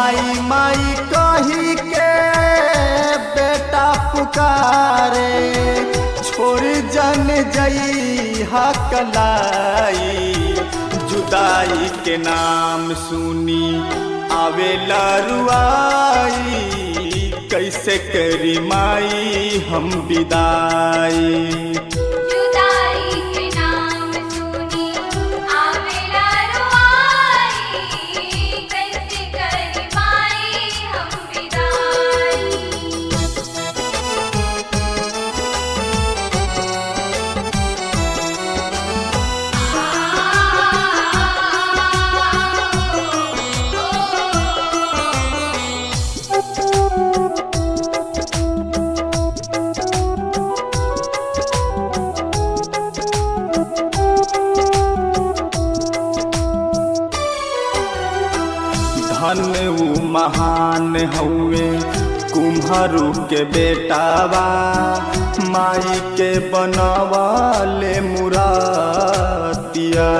माई माई कही के बेटा पुकारे छोड़ जन जई हकलाई जुदाई के नाम सुनी आवे लरुआई कैसे करी माई हम विदाई जुदाई के नाम सुनी आवेला रुआई कैसे करी माई हम विदाई धन ऊ महान हउए कुम्हरू के बेटावा माई के बनवाले मुरातिया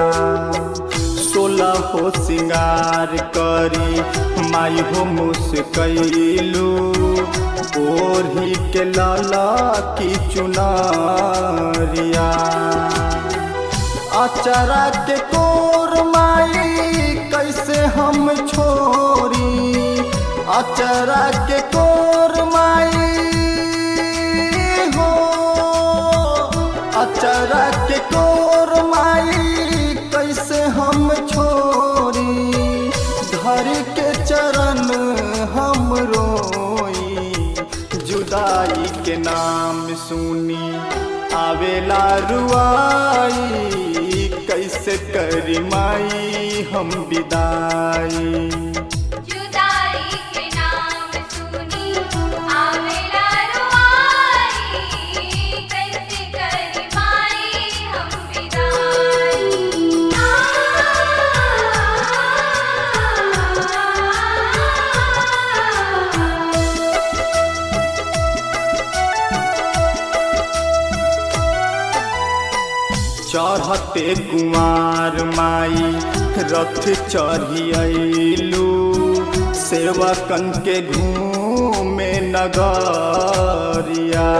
सोलह हो सिंगार करी माई हो मुस्कैलू ओढ़ी के लाला की चुनारिया अचरा के कोर माई कैसे हम छोरी अचरा के कोर माई हो अचरा के कोर माई कैसे हम छोरी घर के चरण हम रोई जुदाई के नाम सुनी आवेला रुआई कैसे करी माई हम विदाई जुदाई के नाम सुनी आवेला रुआई कैसे करी माई हम विदाई चढ़ते कुमार माई रथ चढ़ियलू सेवकन के घूमे नगरिया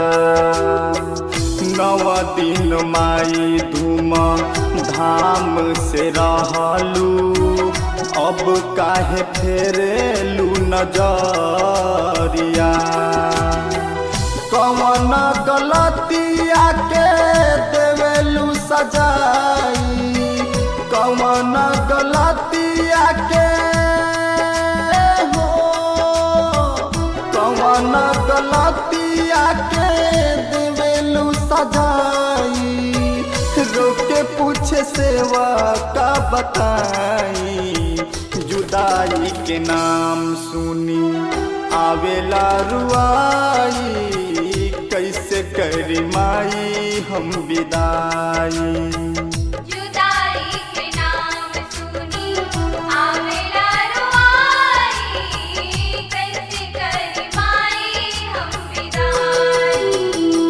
नव दिन माई धूम धाम से रहलू अब काहे फेरेलू नजरिया कवन गलतिया के देवेलू सजाई कवन गलतिया के हो कवन गलतिया के देवेलू सजाई रोके पूछे सेवा का बताई जुदाई के नाम सुनी आवेला रुआई कैसे करी माई हम विदाई जुदाई के नाम सुनी आवेला रुआई कैसे करी माई हम विदाई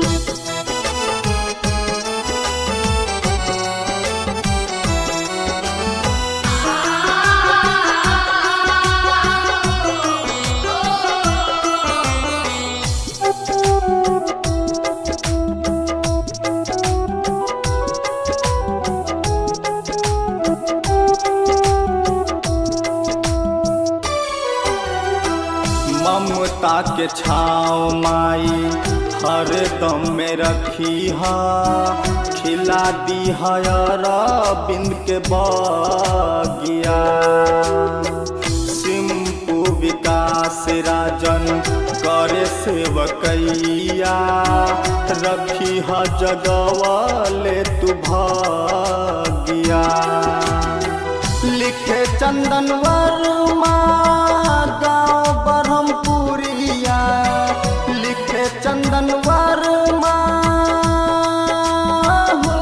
ममता के छाव माई हर दम में रखी हा खिला दी बिंद के बगिया सिंपू विकास राजन करे सेवकैया रखी हा जगवाले तू भागिया लिखे चंदन वर्मा गाँव ब्रह्मपुरिया लिखे चंदन वर्मा हो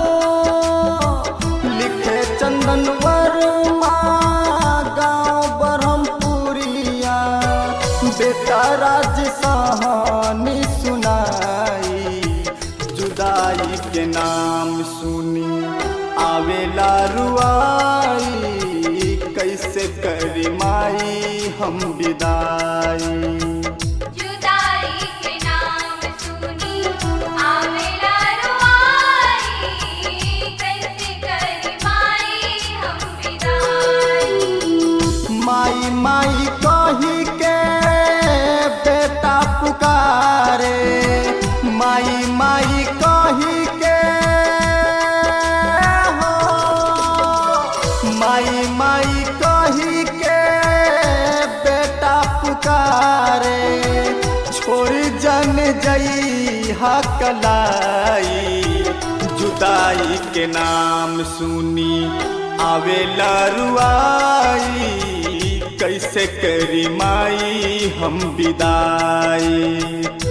लिखे चंदन वर्मा गाँव ब्रह्मपुरिया बेटा राज सहानी सुनाई जुदाई के नाम सुनी आवेला रुआई कैसे करी माई हम हम विदाई जुदाई के नाम सुनी आवेला रुआई कैसे करी माई हम विदाई माई माई कही के बेटा पुकारे माई माई कही के हो माई माई कही के बेटा पुकारे छोड़ जन जई हकलाई जुदाई के नाम सुनी आवेला रुआई कैसे करी माई हम विदाई